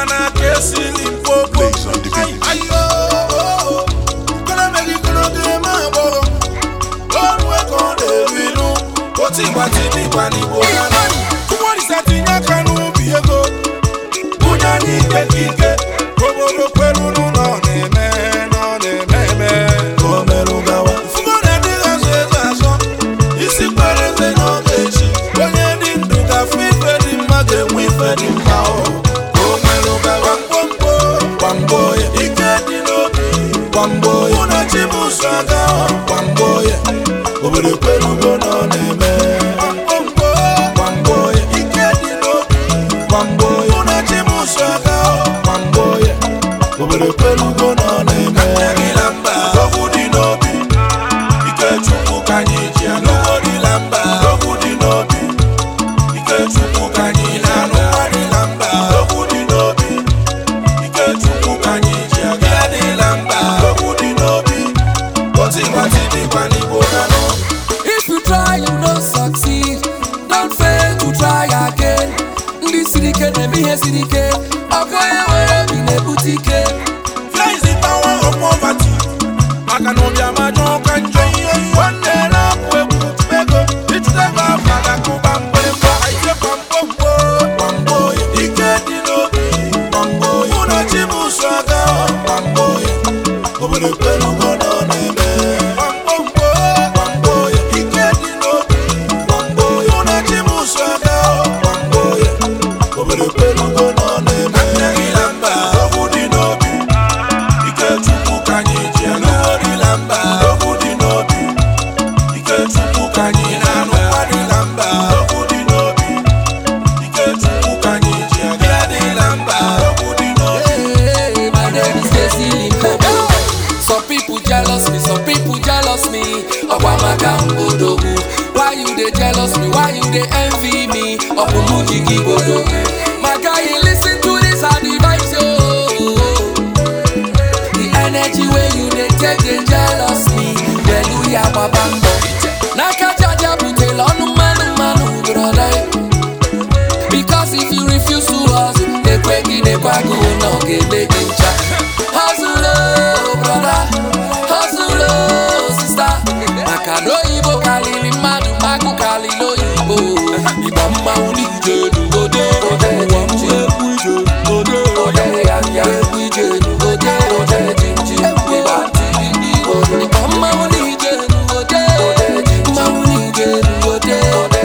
mana ka esili mkpokpo Plays on the beat. ayo kọlọmẹgì kọlọdé máa bọ̀rọ̀ lọ́rùn ẹ̀kọ́ lèrí inú ó ti gbà tí ní ìgbà ní ìbò yàrá kúmọ̀ ní sẹ́tì yá kanú bí ego búnyá ní kékèké kòbòrò pẹ̀lú nù nọ nẹ̀mẹ́ nọ nẹ̀mẹ́mẹ́ kọ́mẹ́rù gawa. fúnkọ́ ní ẹni ká ṣe é sàṣọ isi kpẹ́rẹ́sẹ̀ náà kẹ́sì onye dị ndụ ga-afụ ife dị mma ga-enwe ife dị mma ọ kọ́mẹ́rù gawa. gbamgbomgbo gbamgbo ya ike dị n'obi gbamgbo ya mụ na chi m so aga ọ gbamgbo ya obodo kwerugo nọ na-eme gbamgbomgbo gbamgbo ya ike dị n'obi gbamgbo ya mụ na chi m so aga ọ gbamgbo ya obodo kwerugo nọ na-eme okwu dị n'obi ike chukwu ka anyị ji anụ ọdịla mba okwu dị n'obi ike chukwu ka anyị na-anụ ọdịla mba okwu dị n'obi ike chukwu ka anyị ji aga adịla mba okwu dị n'obi otu ịgbatị dịkwa n'igbo na nọ If you try, you don't succeed. Don't fail to try again. Ndị siri ike na-eme ihe siri ike. Ọkọ ya nwere obi na-ebute ike. Fear is the power of poverty. maka na ụbịam ajọ ọka njọ nwanne na-apụ egwu ego ịchụtaba afa ga-akụba mgbịrịgba ike kwamgbomgbo kwamgbo ike dị n'obi kwamgbo mụ na chi m so aga kwamgbo obodo kwerugo nọ na-eme kwamgbomgbo kwamgbo ike dị n'obi kwamgbo mụ na chi m so aga kwamgbo obodo kwerugo nọ na-eme mba okwu dị n'obi ike chukwu ka anyị ji anụ ọdịla mba okwu dị n'obi ike chukwu ka anyị na-anụ ọdịla mba okwu dị n'obi ike chukwu ka anyị ji aga adịla mba okwu dị n'obi Hey, my name is Stacy Limpopo. Some people jealous me, some people jealous me. Ọgbamaka Mbodogwu. Why you dey jealous me? Why you dey envy me? Ọpụmụjigi Bodogwu. My guy, you listen to this advice, yo. The energy wey you dey take dey jealous me. Pẹ̀lú ya bàbá ń bọ̀. N'aka jaja butela ọnụ mmanụ mmanụ broda. Because if you refuse to hustle, ekweghị n'ekwago na ọ ga-eme gị ncha. Hustle, oh, brother. Hustle, oh, sister. Maka na oyibo karịrị mmadụ, agụ karịrị oyibo. Ịgba mmanwụ n'ije n'ugode. Ụwa m ekwu ije n'ugode. Ekwu ije n'ugode. Ịgba ntị n'igbo. Ịgba mmanwụ n'ije n'ugode. Mmanwụ n'ije n'ugode.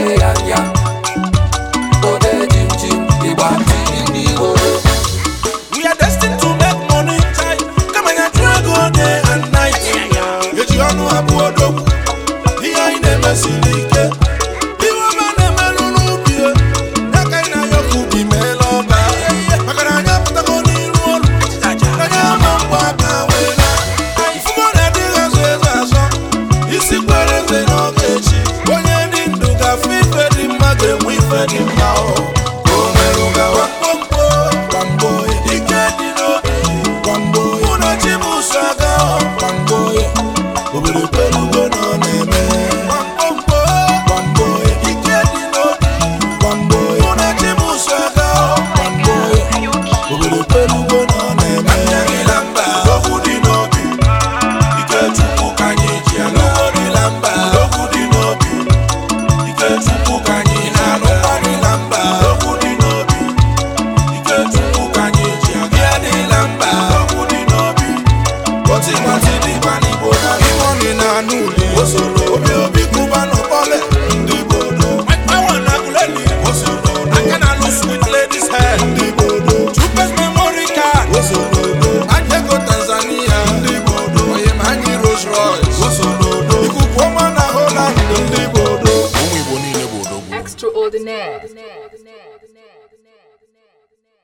Ode jim jim, ịgba ntị n'igbo. We are destined to make money tight. Kama ya chụọ ego day and night. Eji ọnụ abụọ odogwu. Ihe anyị na-emesiri ike. Ihe ọma na-emerụ n'ubi ya. Ya ka anyị na-ayọ ka ubi meela ọba. Maka na anyị apụtago n'iru ọrụ. Anyị ama mgba aka wee na. Ifugo na-adịghị azụ eze azọ. Isi kwere eze n'oge echi. Onye dị ndụ ga-afụ ife dị mma ga-enwe ife dị mma o. Ka o merụ gawa. Gbamgbo, gbamgbo, ike dị n'obi. Gbamgbo, mụ na chi m so aga o. Gbamgbo, obodo kwerugo nọ na-eme. Gbamgbomgbo, gbamgbo, ike dị n'obi. Gbamgbo, mụ na chi m so aga o. Gbamgbo, obodo kwerugo nọ na-eme. Okwu dị n'obi. Ike Chukwu ka anyị ji anụ ọdịla mba okwu dị n'obi Ike Chukwu ka anyị na-anụ ọdịla mba okwu dị n'obi Ike Chukwu ka anyị ji aga adịla mba okwu dị n'obi Oti gbati dịkwa n'Igbo na Iwọni na-anụ uli osoro obi obi kụba n'ọkpọle ndị Igbo do Awa na Aguleli osoro aka na-alụ sweet ladies hair ndị Igbo do Chupes memory card osoro do Anyego Tanzania ndị Igbo do Oyem anyị Rolls Royce osoro do Ikuku ọma na Holland ndị Igbo do Ụmụ Igbo niile bụ odogwu Extraordinaire.